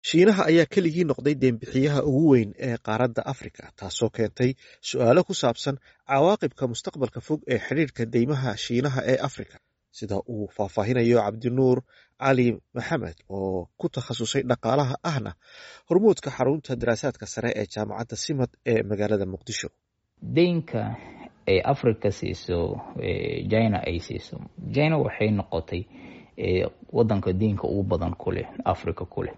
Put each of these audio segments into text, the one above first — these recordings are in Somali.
shiinaha ayaa keligii noqday deenbixiyaha ugu weyn ee qaaradda afrika taasoo keentay su-aalo ku saabsan cawaaqibka mustaqbalka fog ee xidhiirka deymaha shiinaha ee afrika sida uu faahfaahinayo cabdinuur cali maxamed oo ku takhasusay dhaqaalaha ahna hormuudka xarunta daraasaadka sare ee jaamacadda simad ee magaalada muqdisho deynka ay africa siiso china ay siiso china waxay noqotay wadanka deynka ugu badan kuleh africa kuleh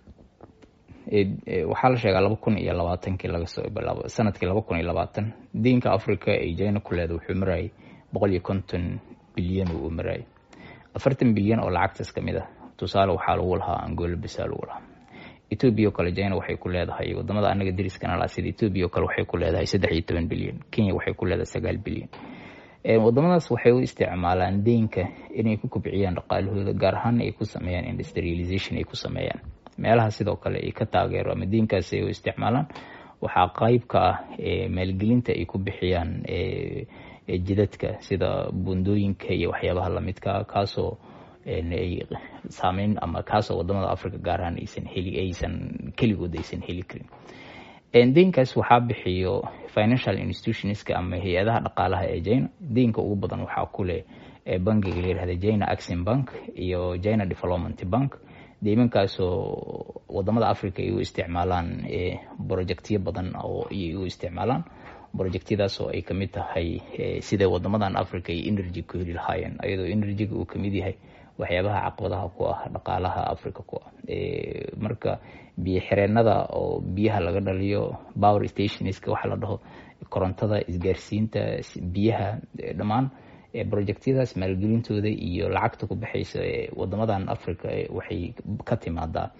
waxaa la sheegaa laba kun iyo labaatankii lagasoo bilaabo sanadkii laba kun iyo labaatan deynka africa ay china ku leeda wuxuu marayay boqol iyo konton bilyan uu marayay afartan bilyan oo lacagtaas kamid ah tusaale waxaa lagu lahaa angola bisa lagu lahaa ethoobia oo kale china waxay ku leedahay wadamada anaga dariskana laa sida ethoobia oo kale waxay ku leedahay saddex iyo toban bilyan kenya waxay ku leedahay sagaal bilyan wadamadaas waxay u isticmaalaan deynka inay ku kobciyaan dhaqaalahooda gaar ahaan ay ku sameeyaan industrialization ay ku sameeyaan meelaha sidoo kale ay ka taageero ama deynkaas ay u isticmaalaan waxaa qeyb ka ah maalgelinta ay ku bixiyaan jidadka sida bundooyinka iyo waxyaabaha lamidka kaasoo ay saameyn ama kaasoo wadamada africa gaar ahaan aysan heli aysan keligood aysan heli karin deynkaas waxaa bixiyo financial institutionska ama hay-adaha dhaqaalaha ee china deynka ugu badan waxaa kuleh bankiga la yihahda china axin bank iyo china development bank deymankaasoo wadamada africa ay u isticmaalaan projectyo badan oo ay u isticmaalaan projectyadaas oo ay kamid tahay sida wadamadan africa ay energy ku heli lahaayeen ayadoo energyga uu kamid yahay waxyaabaha caqabadaha ku ah dhaqaalaha africa ku ah marka biyo xireenada oo biyaha laga dhaliyo power stationska waxaa la dhaho korontada isgaarsiinta biyaha dhammaan projectyadaas maalgelintooda iyo lacagta ku baxaysa wadamadan africa waxay ka timaadaa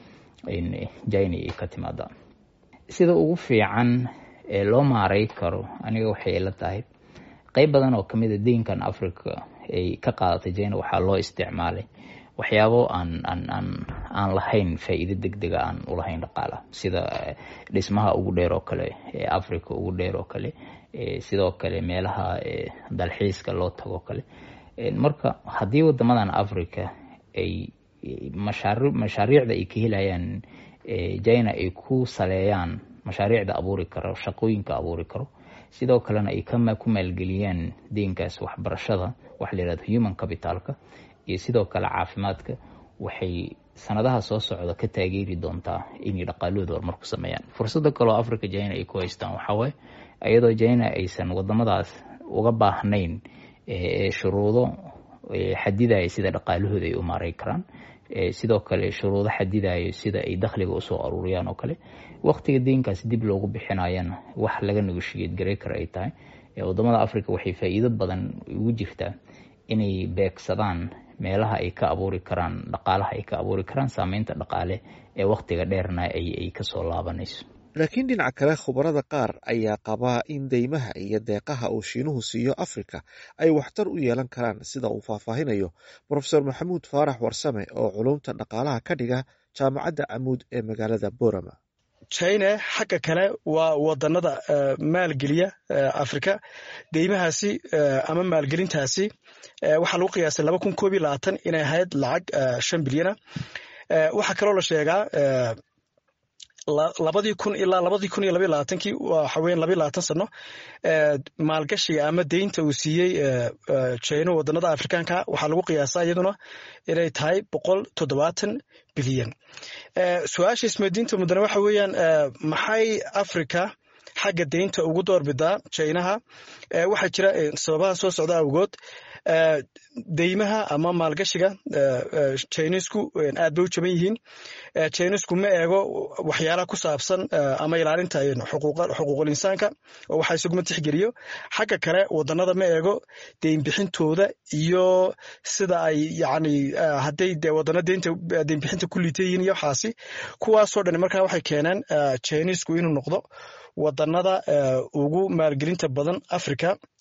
china ay ka timaadaa sida ugu fiican ee loo maaray karo aniga waxay ila tahay qeyb badan oo kamid a deynkan africa ay ka qaadatay china waxaa loo isticmaalay waxyaabo aan aan aan aan lahayn faa-iido deg dega aan ulahayn dhaqaalaha sida dhismaha ugu dheer oo kale ee africa ugu dheer oo kale sidoo kale meelaha dalxiiska loo tago kale marka haddii wadamadan africa ay mashaari mashaariicda ay ka helayaan china ay ku saleeyaan mashaariicda abuuri karo shaqooyinka abuuri karo sidoo kalena ay ku maalgeliyaan deynkaas waxbarashada waxa la yihahdo human capitalka iyo sidoo kale caafimaadka waxay sanadaha soo socda ka taageeri doontaa inay dhaqaalahooda horumar ku sameeyaan fursada kaleo africa china ay ku haystaan waxawaaye iyadoo china aysan wadamadaas uga baahnayn shuruudo xadidaya sida dhaqaalahooda ay u maaray karaan sidoo kale shuruudo xadidayo sida ay dakhliga usoo aruuriyaan oo kale waqtiga deynkaas dib loogu bixinayana wax laga negoshiyad garay kara ay tahay wadamada africa waxay faa-iido badan ugu jirtaa inay beegsadaan meelaha ay ka abuuri karaan dhaqaalaha ay ka abuuri karaan saameynta dhaqaale ee waqtiga dheerna ay kasoo laabanayso laakiin dhinaca kale khubarada qaar ayaa qabaa in deymaha iyo deeqaha uu shiinuhu siiyo afrika ay waxtar u yeelan karaan sida uu faahfaahinayo profesor maxamuud faarax warsame oo culumta dhaqaalaha ka dhiga jaamacadda camuud ee magaalada borama china xagga kale waa wadanada maalgeliya afrika deymahaasi ama maalgelintaasi waxaa lagu qiyaasay laba kun koob iyo labaatan inay ahayd lacag shan bilyana waxaa kaloo la sheegaa labadii kun ilaa labadii kun iyo labayo labaatankii waxa weyan labayo labaatan sano maalgashiga ama deynta uu siiyey china wadanada afrikaanka waxaa lagu qiyaasaa iyaduna inay tahay boqol toddobaatan bilyan su-aasha ismadiinta mudane waxa weeyaan maxay africa xagga deynta ugu doorbidaa chinaha waxaa jira sababaha soo socda awgood deymaha ama maalgashiga chinisku aad bay u jaban yihiin chinisku ma eego waxyaalaha ku saabsan ama ilaalinta xuquuqul insaanka oo waxaa isaguma tixgeliyo xagga kale wadanada ma eego deynbixintooda iyo sida ay yani hadday wadano deynta deynbixinta ku liita yihiin iyo waxaasi kuwaasoo dhan markaa waxay keeneen chinisku inuu noqdo wadanada ugu maalgelinta badan africa